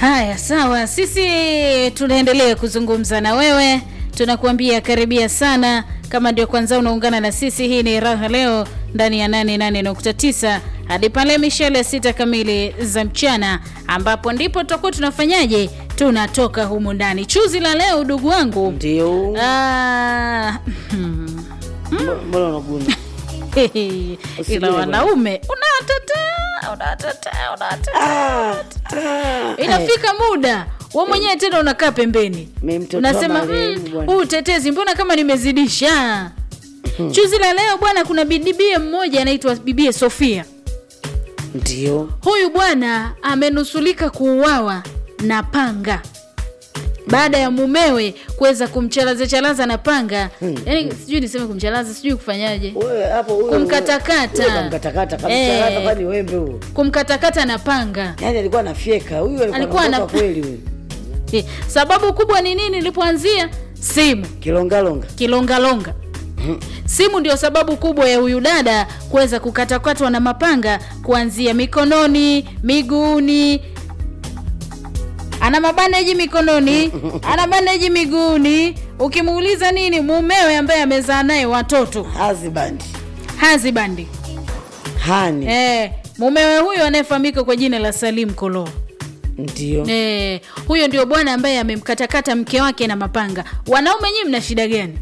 Haya, sawa, sisi tunaendelea kuzungumza na wewe, tunakuambia karibia sana. Kama ndio kwanza unaungana na sisi, hii ni Raha Leo ndani ya 88.9 hadi pale mishale ya sita kamili za mchana, ambapo ndipo tutakuwa tunafanyaje, tunatoka humu ndani. Chuzi la leo, udugu wangu, Ndio. ah, Mbona unaguna? ila Usijue wanaume unawatetea, unawatetea, unawatetea Ah, ah, inafika muda we mwenyewe tena unakaa pembeni Mimi mtoto wa unasema marehemu "Mm, bwana." huu utetezi mbona kama nimezidisha chuzi la leo bwana kuna bibie mmoja anaitwa bibie sofia Ndio. huyu bwana amenusulika kuuawa na panga baada ya mumewe kuweza kumchalaza chalaza na panga yaani sijui niseme kumchalaza sijui kufanyaje Wewe hapo huyo. Kumkatakata. Huyo Kamkatakata, Eh. kamkatakata kwani wembe huo. kumkatakata na panga Yaani alikuwa anafyeka. Huyu alikuwa Alikuwa anatoka ana- kweli huyu. Eh, sababu kubwa ni nini ilipoanzia simu Kilongalonga. kilongalonga simu ndio sababu kubwa ya huyu dada kuweza kukatakatwa na mapanga kuanzia mikononi miguuni ana mabandeji mikononi ana bandeji miguuni ukimuuliza nini mumewe ambaye amezaa naye watoto Husband. hazibandi Hani. eh, mumewe huyo anayefahamika kwa jina la salim kolo Ndio. Eh, huyo ndio bwana ambaye amemkatakata mke wake na mapanga. Wanaume nyinyi mna shida gani?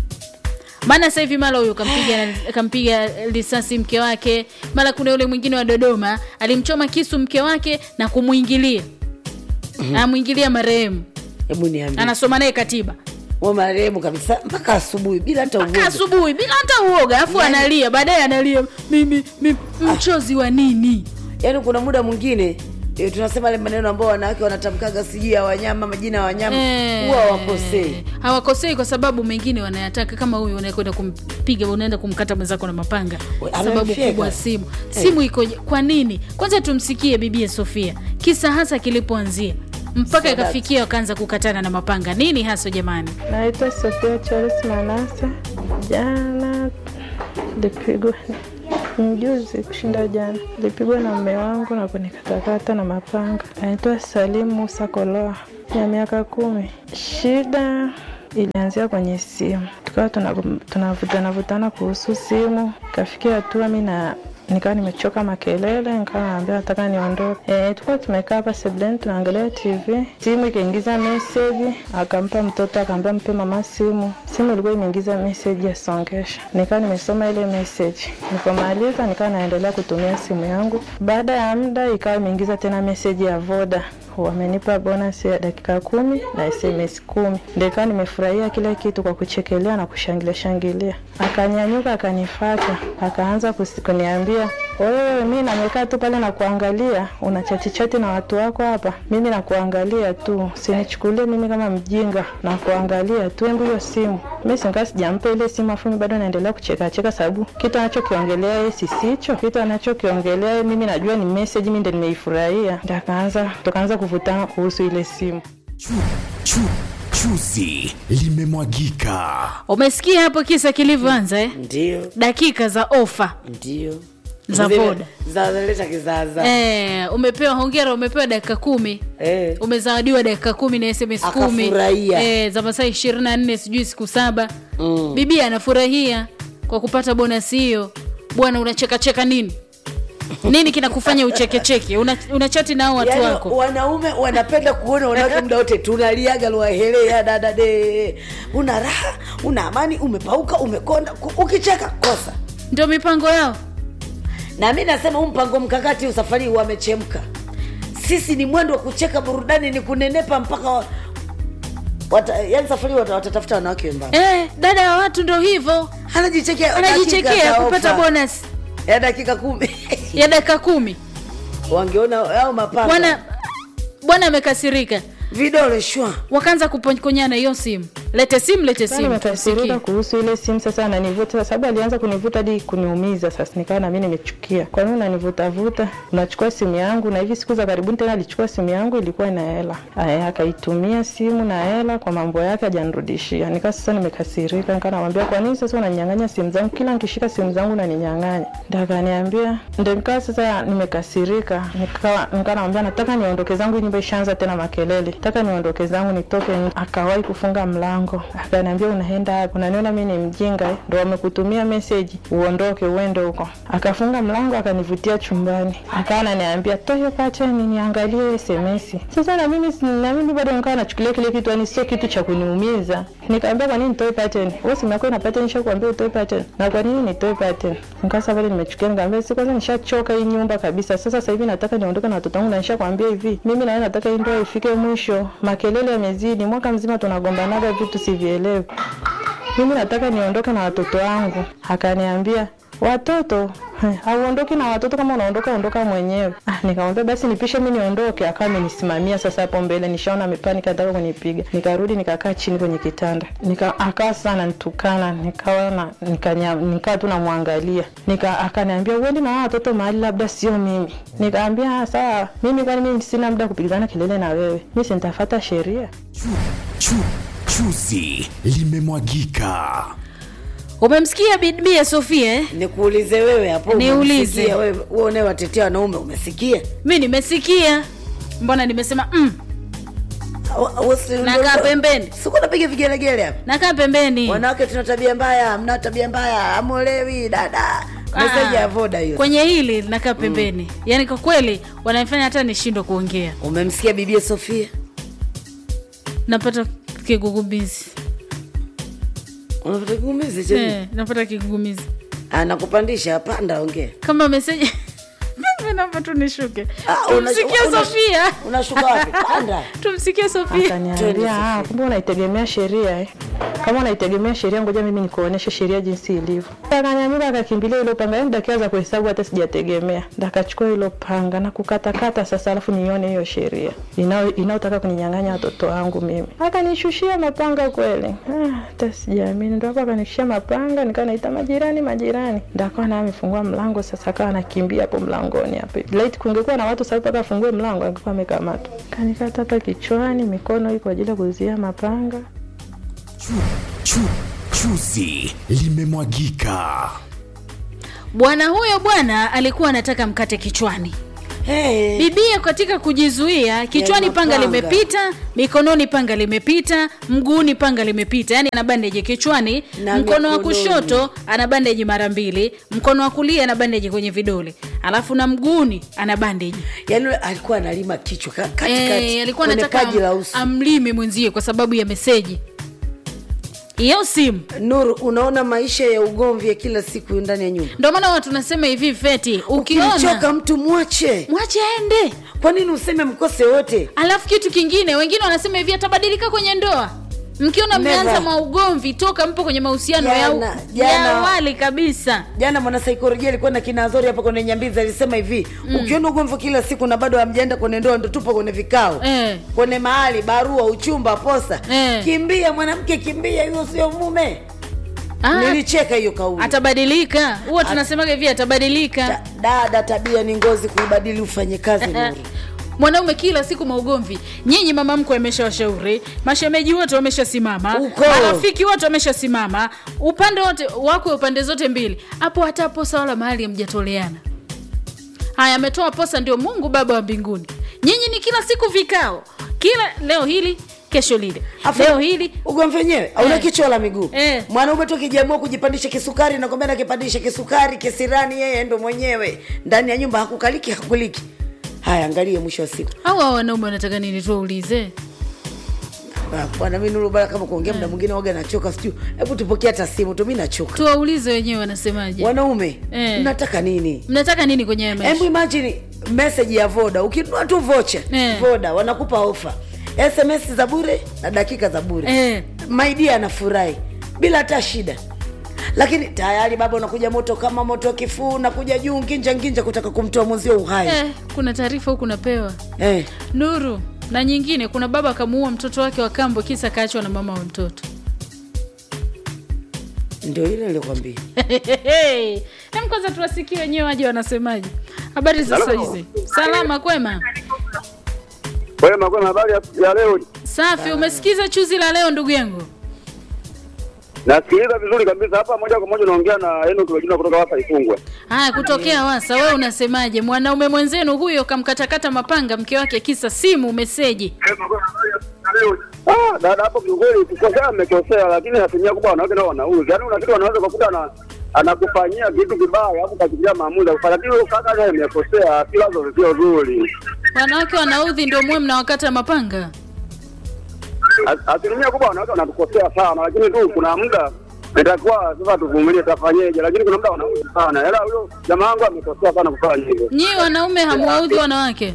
Maana sasa hivi mara huyo kampiga kampiga risasi mke wake, mara kuna yule mwingine wa Dodoma alimchoma kisu mke wake na kumwingilia anamwingilia marehemu, Hebu niambie. anasoma naye katiba Wewe marehemu kabisa mpaka asubuhi bila hata mpaka uoga. asubuhi bila hata uoga, afu Yaani- analia baadaye analia mimi, mimi mchozi wa nini? Yaani kuna muda mwingine e, tunasema ile maneno ambayo wanawake wanatamkaga sijui ya wanyama, majina ya wanyama Eh, huwa hawakosei. hawakosei kwa sababu mengine wanayataka kama huyu unakwenda kumpiga unaenda kumkata mwenzako na mapanga We, sababu amemfyeka. kubwa simu simu ikoje kwa nini kwanza tumsikie bibie sofia kisa hasa kilipoanzia mpaka Sadat. ikafikia wakaanza kukatana na mapanga nini haso jamani Naitwa Sofia Charles Manase. Jana lipigwa mjuzi kushinda jana, lipigwa na mume wangu na kunikatakata na mapanga. Naitwa Salim Musa Koloa ya miaka kumi. Shida ilianzia kwenye simu, tukawa tunavutana vutana kuhusu simu, kafikia hatua mi na nikawa nimechoka makelele, nikawa naambia nataka niondoke. E, tulikuwa tumekaa hapa sebuleni tunaangalia TV, simu ikaingiza meseji, akampa mtoto, akaambia mpe mama simu. Simu ilikuwa imeingiza meseji ya songesha, nikawa nimesoma ile meseji. Nilipomaliza nikawa naendelea kutumia simu yangu. Baada ya muda ikawa imeingiza tena meseji ya Voda wamenipa bonus ya dakika kumi na SMS kumi. Ndio ikawa nimefurahia kila kitu kwa kuchekelea na kushangilia shangilia. Akanyanyuka akanifata, akaanza kusi- kuniambia wewe, mi namekaa tu pale na kuangalia, una chati chati na watu wako hapa, mimi nakuangalia tu, sinichukulie mimi kama mjinga, na kuangalia tu, embu hiyo simu. Mi singaa sijampa ile simu, afu mimi bado naendelea kucheka cheka, sababu kitu anachokiongelea yeye sisicho, kitu anachokiongelea yeye mimi najua ni message, mimi ndo nimeifurahia. Ndio akaanza tukaanza kuvutana kuhusu ile simu. Chu, chu, chuzi limemwagika. umesikia hapo kisa kilivyoanza eh? Ndio. dakika za ofa Ndio. Za Zile- Voda. Za zaleta kizaza. eh, umepewa hongera umepewa dakika kumi Eh. umezawadiwa dakika kumi na sms kumi Akafurahia. e, za masaa ishirini na nne sijui siku saba Mm. bibi anafurahia kwa kupata bonasi hiyo bwana unachekacheka nini nini kinakufanya uchekecheke una, una chati nao watu Yaani, wako wanaume wanapenda kuona wanawake muda wote tunaliaga lwahelea dada de una raha una amani umepauka umekonda ku- ukicheka kosa ndio mipango yao na mi nasema huu mpango mkakati usafari wamechemka sisi ni mwendo wa kucheka burudani ni kunenepa mpaka wa- wata, yani safari wata- watatafuta wanawake wembamba e, dada wa watu ndo hivyo anajichekea anajichekea dakika za kupata ofa bonus ya dakika kumi ya dakika kumi wangeona au mapanga bwana bwana amekasirika vidole shwa wakaanza kupokonyana hiyo simu lete simu lete Sasa simu nimekasirika tusikie. kuhusu ile simu sasa, ananivuta kwa sababu alianza kunivuta hadi kuniumiza. Sasa nikawa na mimi nimechukia, kwa nini unanivuta vuta? Unachukua simu yangu, na hivi siku za karibuni tena alichukua simu yangu, ilikuwa ina hela, aya, akaitumia simu na hela kwa mambo yake, hajanirudishia. Nika sasa nimekasirika, nika namwambia kwa nini sasa unaninyang'anya simu zangu, kila nikishika simu zangu unaninyang'anya. Ndio akaniambia, ndio nikawa sasa nimekasirika, nikawa nikawa namwambia nataka niondoke zangu, hii nyumba ishaanza tena makelele, nataka niondoke zangu nitoke. nje. Akawahi kufunga mlango, akaniambia unaenda wapi? Unaniona mimi ni mjinga eh? Ndio wamekutumia message uondoke uende huko. Akafunga mlango akanivutia chumbani, akawa ananiambia toa hiyo pateni niangalie SMS. Sasa na mimi na mimi bado nikawa nachukulia kile kitu, yani sio kitu cha kuniumiza. Nikamwambia kwa nini nitoe pattern? Wewe simu yako ina pattern, nishakwambia utoe pattern. Na kwa nini nitoe pattern? Nikasa pale nimechukia, nikamwambia si kwanza nishachoka hii nyumba kabisa. Sasa sasa hivi nataka niondoke na watoto wangu na nishakwambia hivi. Mimi na wewe nataka hii ndoa ifike mwisho. Makelele yamezidi. Mwaka mzima tunagombanaga vitu sivielewi. Mimi nataka niondoke na watoto wangu. Akaniambia watoto Heh, hauondoki na watoto kama unaondoka ondoka mwenyewe. Ah, nikamwambia basi nipishe mimi niondoke. Akawa amenisimamia sasa hapo mbele, nishaona amepanika anataka kunipiga. Nikarudi nikakaa chini kwenye kitanda. Nika akawa sana nitukana, nikawa na nikanya nikawa tu namwangalia. Nika akaniambia uende na hao watoto mahali labda sio mimi. Nikamwambia "Ah, sawa, mimi kwani mimi sina muda kupigana kelele na wewe. Mimi si nitafuata sheria. Chu, chu, chuzi limemwagika. umemsikia bibia sofia eh? nikuulize wewe hapo Niulize. umemsikia wewe wewe unayewatetea wanaume umesikia mi nimesikia mbona nimesema mm, Wa- wa- si- Nakaa ndo- pembeni. siku napiga vigelegele hapa nakaa pembeni wanawake tuna tabia mbaya mna tabia mbaya amolewi dada meseji Ah, ya voda hiyo kwenye hili nakaa pembeni yaani kwa kweli wananifanya hata nishindwe kuongea umemsikia bibia sofia napata kigugumizi unapata kuumizi cheni eh, napata kigugumizi anakupandisha panda ongea kama meseji mimi naomba tu nishuke Ah, una- tumsikie una- sofia unashuka wapi panda tumsikie sofia Twende Akaniambia, sasa. ah, kumbe unaitegemea sheria eh. Kama unaitegemea sheria, ngoja mimi nikuoneshe sheria jinsi ilivyo. Akaniambia, akakimbilia hilo panga, yani dakika za kuhesabu hata sijategemea, ndakachukua hilo panga na kukatakata sasa, alafu nione hiyo sheria inao inaotaka kuninyang'anya watoto wangu mimi. Akanishushia mapanga kweli, ah, hata sijaamini. Ndo hapo akanishushia mapanga, nikawa naita majirani, majirani, ndo akawa naye amefungua mlango sasa, akawa anakimbia hapo mlangoni hapo. Laiti kungekuwa na watu sasa, mpaka afungue mlango, angekuwa amekamatwa. Kanikata hapa kichwani, mikono hii kwa ajili ya kuzuia mapanga. Chu, chu, chuzi limemwagika. bwana huyo bwana alikuwa anataka mkate kichwani hey. bibia katika kujizuia kichwani Ya, panga mapanga. limepita mikononi panga limepita mguuni panga limepita yani ana bandeji kichwani Na mkono wa mikononi. kushoto ana bandeji mara mbili mkono wa kulia ana bandeji kwenye vidole alafu na mguuni ana bandeji yaani yule alikuwa analima kichwa ka- katikati Eh, alikuwa kwenye anataka paji la am, uso amlime mwenzie kwa sababu ya meseji hiyo simu nuru unaona maisha ya ugomvi ya kila siku ndani ya nyumba ndio maana watu tunasema hivi feti ukimchoka ukiona mtu mwache mwache aende kwa nini useme mkose wote alafu kitu kingine wengine wanasema hivi atabadilika kwenye ndoa mkiona Never. mmeanza maugomvi toka mpo kwenye mahusiano ya, Jana- ya jana- awali kabisa jana mwanasaikolojia alikuwa na kina Azori hapa kwenye nyambizi alisema hivi mm. ukiona ugomvi kila siku na bado hamjaenda kwenye ndoa ndo tupo kwenye vikao Eh. kwenye mahali barua uchumba posa Eh. kimbia mwanamke kimbia hiyo sio mume Ah, nilicheka hiyo kauli atabadilika huwa tunasemaga hivi atabadilika Ta- dada tabia ni ngozi kuibadili ufanye kazi nuru mwanaume kila siku maugomvi nyinyi mama mkwe ameshawashauri mashemeji wote wameshasimama Uko. marafiki wote wameshasimama upande wote wako upande zote mbili hapo hata posa wala mahali hamjatoleana haya ametoa posa ndio mungu baba wa mbinguni nyinyi ni kila siku vikao kila leo hili kesho lile Afu- leo hili ugomvi wenyewe hauna Eh. kichwa la miguu Eh. mwanaume tu akijiamua kujipandisha kisukari nakwambia nakipandisha kisukari kisirani yeye ndo mwenyewe ndani ya nyumba hakukaliki hakuliki haya angalie mwisho wa siku hawa wanaume wanataka nini tuwaulize Ah, bwana mi nuru bana kama kuongea muda mwingine waga nachoka sijui hebu tupokea hata simu tu mi nachoka tuwaulize wenyewe wanasemaje wanaume Eh. mnataka nini mnataka nini kwenye haya maisha hebu imagine message ya voda ukinunua tu vocha Eh. voda wanakupa ofa sms za bure na dakika za bure Eh. maidia anafurahi bila hata shida lakini tayari baba unakuja moto kama moto kifuu unakuja juu nginja nginja kutaka kumtoa mwenzio uhai eh, kuna taarifa huku napewa eh. nuru na nyingine kuna baba akamuua mtoto wake wa kambo kisa kaachwa na mama wa mtoto ndio ile nilikwambia Hem, kwanza tuwasikie wenyewe waje wanasemaje. Habari za saa hizi? Salama kwema? Kwema kwema, habari ya, ya leo? Safi. Umesikiza chuzi la leo ndugu yangu? Nasikiliza vizuri kabisa hapa, moja kwa moja naongea na Enoch Lojina kutoka hapa Ifungwe. Haya, kutokea Wasa, wewe unasemaje? Mwanaume mwenzenu huyo kamkatakata mapanga mke wake kisa simu meseji. Ah, dada hapo kiukweli kukosea amekosea, lakini asilimia kubwa wanawake nao wanauzi. Yaani una kitu wanaweza kukuta ana anakufanyia kitu kibaya alafu kakimbia maamuzi ya kufanya, lakini huyo kaka naye amekosea, si wazo sio zuri. Wanawake wanaudhi ndio muwe mnawakata mapanga. As- Asilimia kubwa wanawake wanatukosea sana, lakini tu kuna muda itakuwa sasa tuvumilie, tafanyeje? Lakini kuna muda wanauzi sana, ila huyo jamaa wangu amekosea sana kufanya hivyo. Nyinyi wanaume hamuwaudhi wanawake?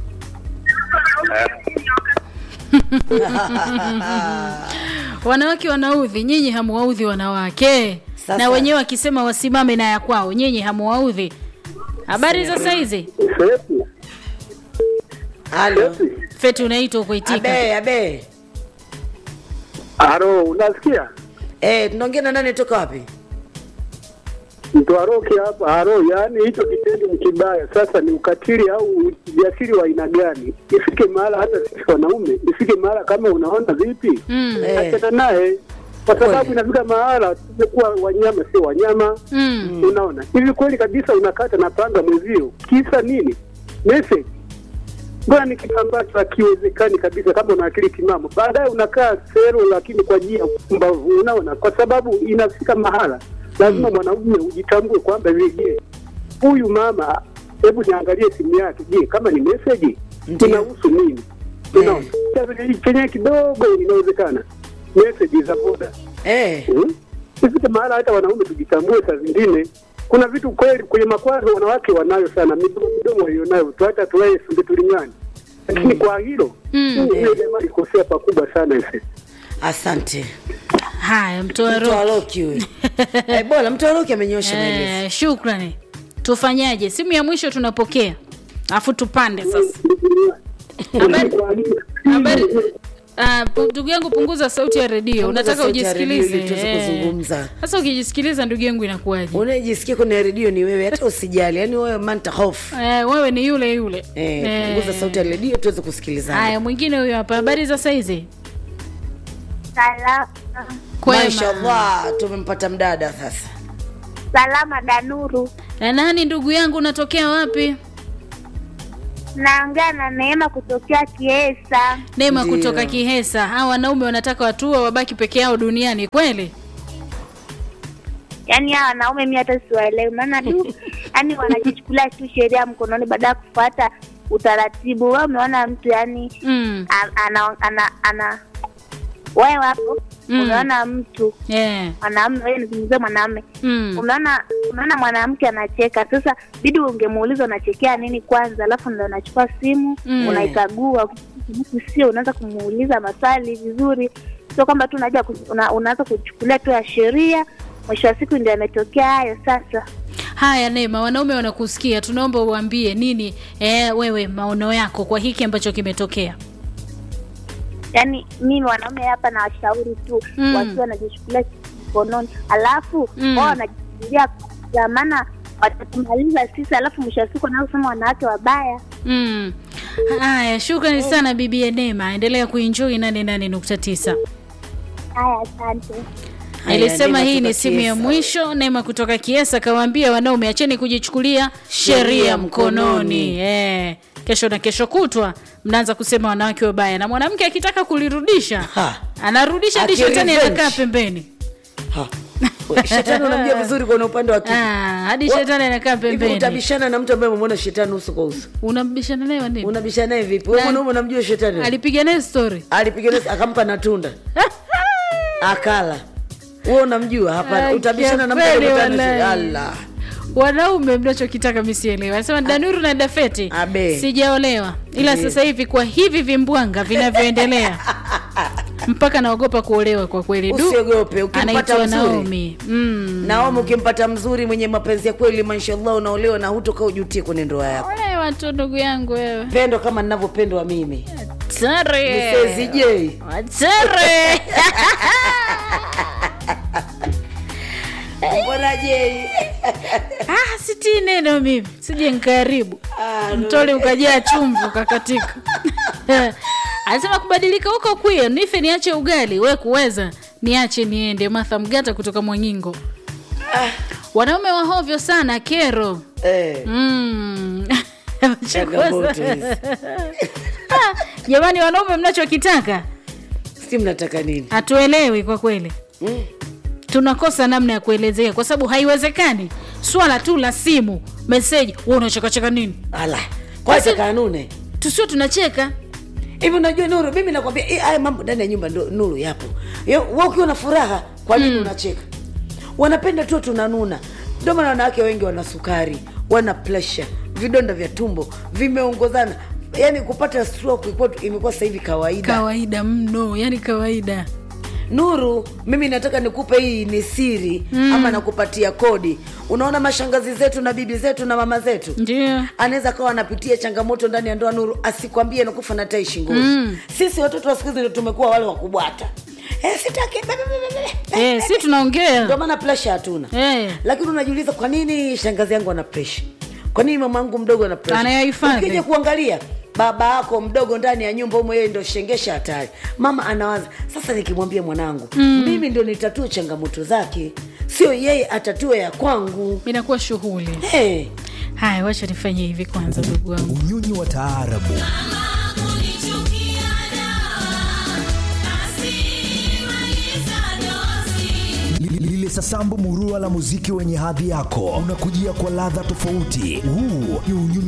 wanawake wanaudhi, nyinyi hamuwaudhi wanawake. Sasa- Na wenyewe wakisema wasimame na ya kwao, nyinyi hamuwaudhi. Habari za saizi? Sefu, halo Feti unaitwa kuitika. abe abe Aro, unasikia? eh tunaongea na nani toka wapi Mtu aroki hapa aro, yaani hicho kitendo ni kibaya. Sasa ni ukatili au ujasiri wa aina gani? Ifike mahala hata sisi wanaume, ifike mahala kama unaona vipi, Mm. Eh. achana naye, kwa Kweli. sababu inafika mahala tumekuwa wanyama, sio wanyama. Mm. Unaona hivi kweli kabisa, unakata na panga mwezio, kisa nini? Message Mbona ni kitu ambacho hakiwezekani kabisa kama una akili timamu. Baadaye unakaa sero, lakini kwa njia ya upumbavu, unaona, kwa sababu inafika mahala lazima mwanaume ujitambue kwamba hivi, je, huyu mama, hebu niangalie simu yake, je, kama ni message Ndiyo. inahusu nini? Unaona, chenye kidogo inawezekana message za boda eh Hmm? Ifike mahala hata wanaume tujitambue. Saa zingine kuna vitu kweli kwenye makwazo wanawake wanayo sana, midomo midomo walionayo tu, hata tuwae sunde tulingani, lakini kwa hilo Mm. huyo jamaa alikosea pakubwa sana ise. asante Haya, mtoa mtu roho. aloki huyu eh bora mtu aloki amenyosha maelezo Eh, shukrani. Tufanyaje? Simu ya mwisho tunapokea, alafu tupande sasa. Habari- Habari Ah, pu- ndugu yangu, punguza sauti ya redio. Unataka sauti ya redio ili ujisikilize. tuweze eh. kuzungumza. Sasa ukijisikiliza, ndugu yangu, inakuwaje? unayejisikia kwenye redio ni wewe hata usijali yaani wewe manta hofu Eh, wewe ni yule yule. eh, Eh. punguza sauti ya redio tuweze kusikilizana Haya, mwingine huyo hapa. Habari za saizi? Salama, Kwema. mashallah tumempata mdada sasa salama Danuru. Na nani ndugu yangu, unatokea wapi? Naongea na Neema kutokea Kiesa. Neema Ndiyo. kutoka Kihesa. Hawa wanaume wanataka watu wao wabaki peke yao duniani kweli? Yaani hawa wanaume mi hata siwaelewi, maana tu yaani wanajichukulia tu sheria mkononi baada ya kufuata utaratibu. Wewe umeona mtu yani Mm. a- ana ana ana wewe hapo Mm. umeona mtu Yeah. mwanamume, wewe nizungumzie mwanamume Mm. umeona umeona mwanamke anacheka sasa bidi ungemuuliza unachekea nini kwanza alafu ndo unachukua simu Mm. unaikagua sio unaanza kumuuliza maswali vizuri sio kwamba tu unaja ku- una, unaanza kuchukulia tu ya sheria mwisho wa siku ndio yametokea hayo sasa Haya Neema, wanaume wanakusikia, tunaomba uambie nini eh, wewe maono yako kwa hiki ambacho kimetokea. yaani mimi wanaume hapa na washauri tu Mm. wakiwa wanajichukulia mkononi alafu Mm. wao wanajichukulia kwa maana watatumaliza sisi alafu mwisho wa siku wanaosema wanawake wabaya Mm. Haya, shukrani sana bibi Neema, endelea kuenjoy 88.9. haya asante Haya, Nilisema Neema hii ni kutoka simu ya Kiesa. mwisho. Neema kutoka Kiesa kawaambia wanaume, acheni kujichukulia sheria Sheria mkononi. mkononi. Eh, kesho na kesho kutwa mnaanza kusema wanawake wabaya, na mwanamke akitaka kulirudisha Ha. anarudisha hadi shetani Akirevenge. anakaa pembeni. Ha. We, shetani unamjua vizuri kwenye upande wa kike Ah, hadi Wa- shetani anakaa hivi pembeni. utabishana na mtu ambaye umemwona shetani uso kwa uso Unambishana naye wa nini? unabishana naye vipi wewe Na- mwanaume unamjua shetani Alipiga naye story. alipiga nesi akampa na tunda akala wewe unamjua hapana Ai, utabishana na mtu kiafeli ambaye walai. Allah wanaume mnachokitaka misielewa anasema danuru na dafeti Abe. sijaolewa ila Ndiyo. sasa hivi kwa hivi vimbwanga vinavyoendelea mpaka naogopa kuolewa kwa kweli du usiogope ukimpata anaitwa mzuri naomi mm. naomi ukimpata mzuri mwenye mapenzi ya kweli mashallah unaolewa na hutoka ujutie kwenye ndoa yako wewe tu ndugu yangu wewe pendo kama ninavyopendwa mimi tare Msezi J. tare sarajei ah, sitii neno mimi sije nkaribu Ah, mtole ukajaa chumvi ukakatika anasema kubadilika huko kwio nife niache ugali we kuweza niache niende martha mgata kutoka mwangingo wanaume wahovyo sana kero eh, Mm. changamoto hizi Ah, jamani wanaume mnachokitaka si mnataka nini hatuelewi kwa kweli mm. tunakosa namna ya kuelezea kwa sababu haiwezekani swala tu la simu meseji we unachekacheka nini ala kwacha kanune tusio tunacheka hivi unajua nuru mimi nakwambia eh, haya mambo ndani ya nyumba ndo nuru yapo Yo, wewe ukiwa na furaha kwa nini unacheka wanapenda tu tunanuna ndio maana wanawake wengi wana sukari wana pressure vidonda vya tumbo vimeongozana yaani kupata stroke ilikuwa- imekuwa sasa hivi kawaida kawaida mno yani kawaida nuru mimi nataka nikupe hii ni siri mm. ama nakupatia kodi unaona mashangazi zetu na bibi zetu na mama zetu ndio anaweza kawa anapitia changamoto ndani ya ndoa nuru asikwambie nakufa na tai shingoni mm. sisi watoto wa siku hizi ndio tumekuwa wale wakubwata eh, sitaki be- be- be- be- be- eh, si tunaongea ndio maana presha hatuna Eh. lakini unajiuliza kwa nini shangazi yangu ana presha kwa nini mama yangu mdogo ana presha Anayohifadhi. ukija kuangalia baba yako mdogo ndani ya nyumba umo yeye ndo shengesha hatari mama anawaza sasa nikimwambia mwanangu mm. mimi ndio nitatue changamoto zake sio yeye atatue ya kwangu inakuwa shughuli hey. haya wacha nifanye hivi kwanza ndugu wangu unyonyi wa taarabu Li- lile sasambu murua la muziki wenye hadhi yako unakujia kwa ladha tofauti huu ni unyonyi